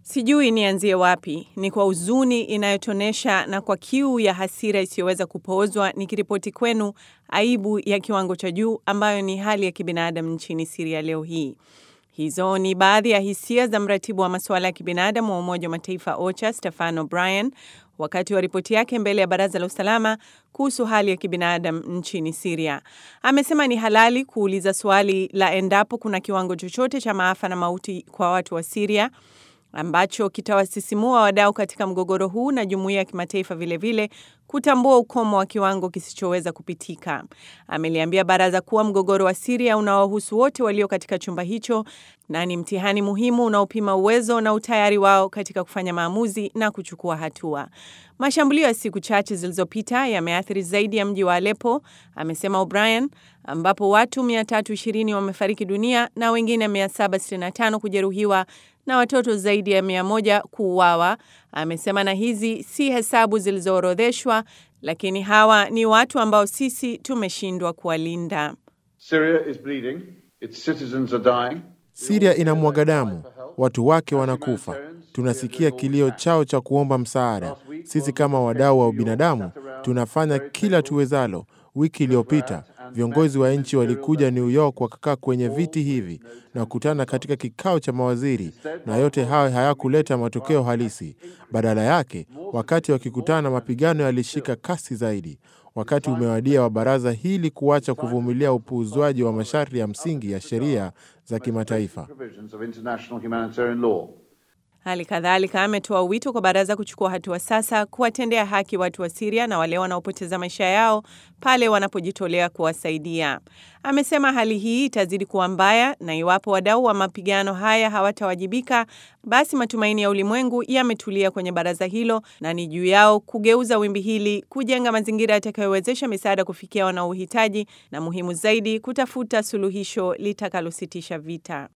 Sijui nianzie wapi. Ni kwa huzuni inayotonesha na kwa kiu ya hasira isiyoweza kupoozwa nikiripoti kwenu aibu ya kiwango cha juu ambayo ni hali ya kibinadamu nchini Siria leo hii. Hizo ni baadhi ya hisia za mratibu wa masuala ya kibinadamu wa Umoja wa Mataifa OCHA Stefano Bryan wakati wa ripoti yake mbele ya Baraza la Usalama kuhusu hali ya kibinadamu nchini Siria. Amesema ni halali kuuliza swali la endapo kuna kiwango chochote cha maafa na mauti kwa watu wa Siria ambacho kitawasisimua wadau katika mgogoro huu na jumuiya ya kimataifa vilevile kutambua ukomo wa kiwango kisichoweza kupitika. Ameliambia baraza kuwa mgogoro wa Siria unawahusu wote walio katika chumba hicho na ni mtihani muhimu unaopima uwezo na utayari wao katika kufanya maamuzi na kuchukua hatua. Mashambulio ya siku chache zilizopita yameathiri zaidi ya mji wa Aleppo, amesema O'Brien, ambapo watu 320 wamefariki dunia na wengine 765 kujeruhiwa na watoto zaidi ya 100 kuuawa. Amesema na hizi si hesabu zilizoorodheshwa, lakini hawa ni watu ambao sisi tumeshindwa kuwalinda. Syria is bleeding. Its citizens are dying. Siria inamwaga damu, watu wake wanakufa. Tunasikia kilio chao cha kuomba msaada. Sisi kama wadau wa ubinadamu tunafanya kila tuwezalo. Wiki iliyopita viongozi wa nchi walikuja New York, wakakaa kwenye viti hivi na kukutana katika kikao cha mawaziri, na yote hayo hayakuleta matokeo halisi. Badala yake, wakati wakikutana, mapigano yalishika kasi zaidi. Wakati umewadia wa baraza hili kuacha kuvumilia upuuzwaji wa masharti ya msingi ya sheria za kimataifa. Provisions of international humanitarian law. Hali kadhalika ametoa wito kwa baraza kuchukua hatua sasa kuwatendea haki watu wa Siria na wale wanaopoteza maisha yao pale wanapojitolea kuwasaidia. Amesema hali hii itazidi kuwa mbaya na iwapo wadau wa mapigano haya hawatawajibika, basi matumaini ya ulimwengu yametulia kwenye baraza hilo na ni juu yao kugeuza wimbi hili, kujenga mazingira yatakayowezesha misaada kufikia wanaohitaji na muhimu zaidi, kutafuta suluhisho litakalositisha vita.